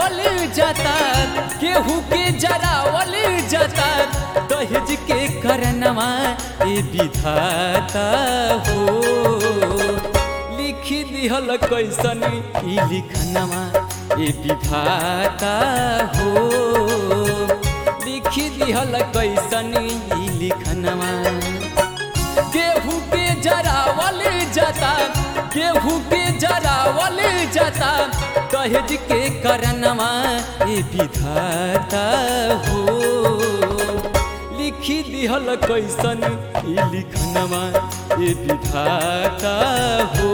जरावल जाता केहू के जरावल जाता दहेज के करनवा ए विधाता हो लिखी दिहल कैसन ई लिखनवा ए विधाता हो लिखी दिहल कैसन ई लिखनवा गेहूँ के जरावल जाता गेहूँ के जरावल जाता दहेज के करनवा ए विधाता हो लिखी दिहल कैसन ई लिखनवा ए विधाता हो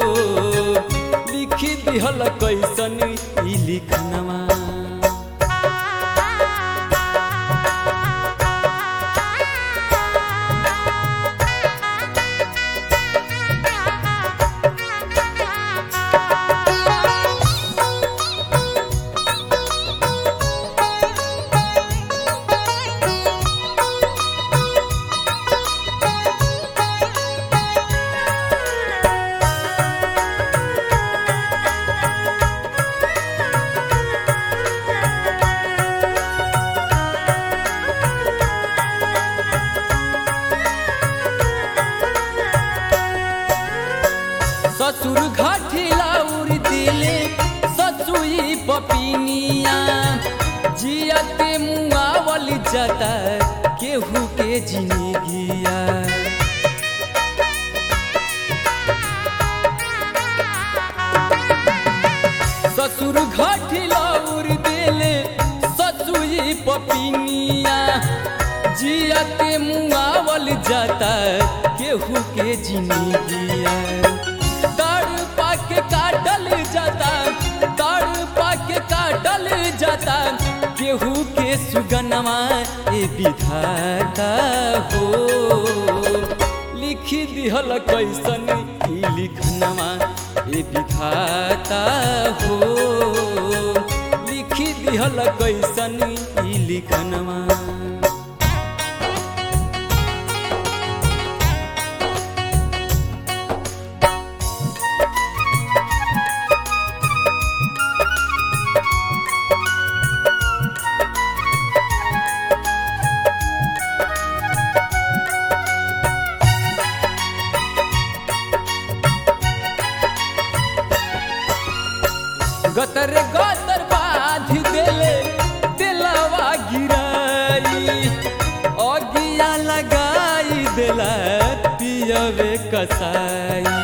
लिखी दिहल कैसन ई लिखनवा ससुर घाटिला उड़ दिले ससुई पपिनिया जियते मुआवल जाता केहू के जिंदगिया ससुर घाटिला उड़ दिले ससुई पपिनिया जियते मुआवल जाता केहू के जिंदगिया ताड़ पाके काटल जाता ताड़ पाके काटल जाता केहू के सुगनवा ए विधाता हो लिखी दिहल कैसन ई लिखनवा ए विधाता हो लिखी दिहल कैसन ई लिखनवा गतर गतर बाध देले दिलवा गिराई अगिया लगाई देला पियवे कसाई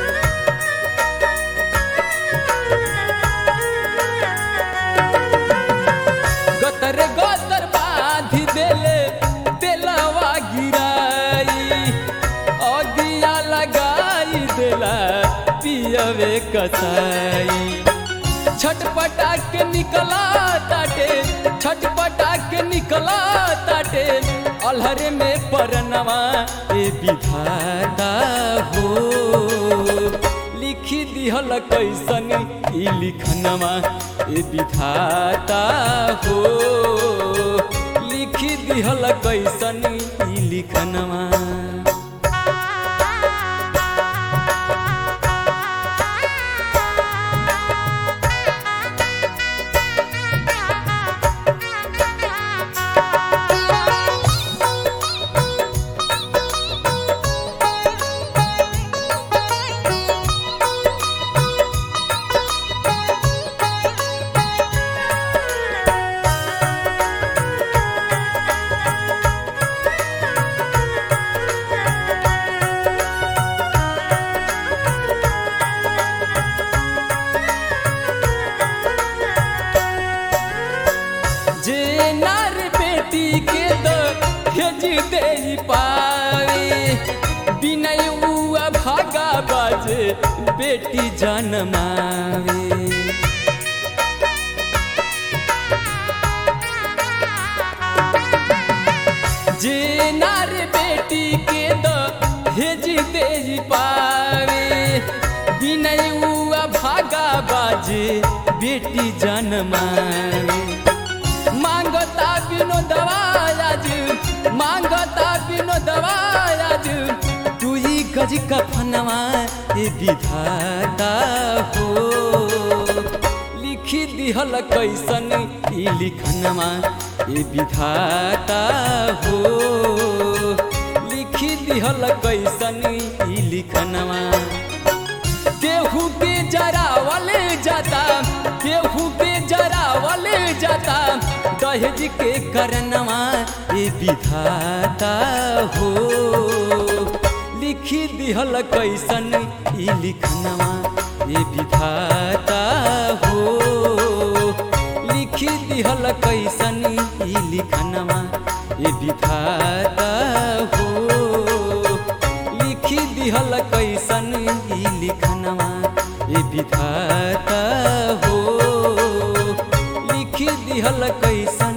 गतर गतर बाध देले दिलवा गिराई अगिया लगाई देला पियवे कसाई छटपटा के निकला ताटे छटपटा के निकला ताटे अलहरे में परनवा ए विधाता हो लिखी दिहल कैसन ई लिखनवा ए विधाता हो लिखी दिहल कैसन ई लिखनवा जे नार बेटी के द भेज दे पावे बिनय उआ भागा बाजे बेटी जनमावे जे नार बेटी के द भेज दे पावे बिनय उआ भागा बाजे बेटी जनमावे मांगता बिनो दवायाज मांगता बिनो दवायाज तू ही गज कफनवा ए विधाता हो लिखी दी दिहल कैसन ई लिखनमा ए विधाता हो लिखी दिहल कैसन ई लिखनमा केहू के जरावल जाता केहू के जरावल जाता दहेज के करनवा ए विधाता हो लिखी दिहल कैसन ई लिखनवा ए विधाता हो लिखी दिहल कैसन ई लिखनवा ए विधाता हो लिखी दिहल कैसन ई लिखनवा ए विधाता हो लिखी दिहल कैसन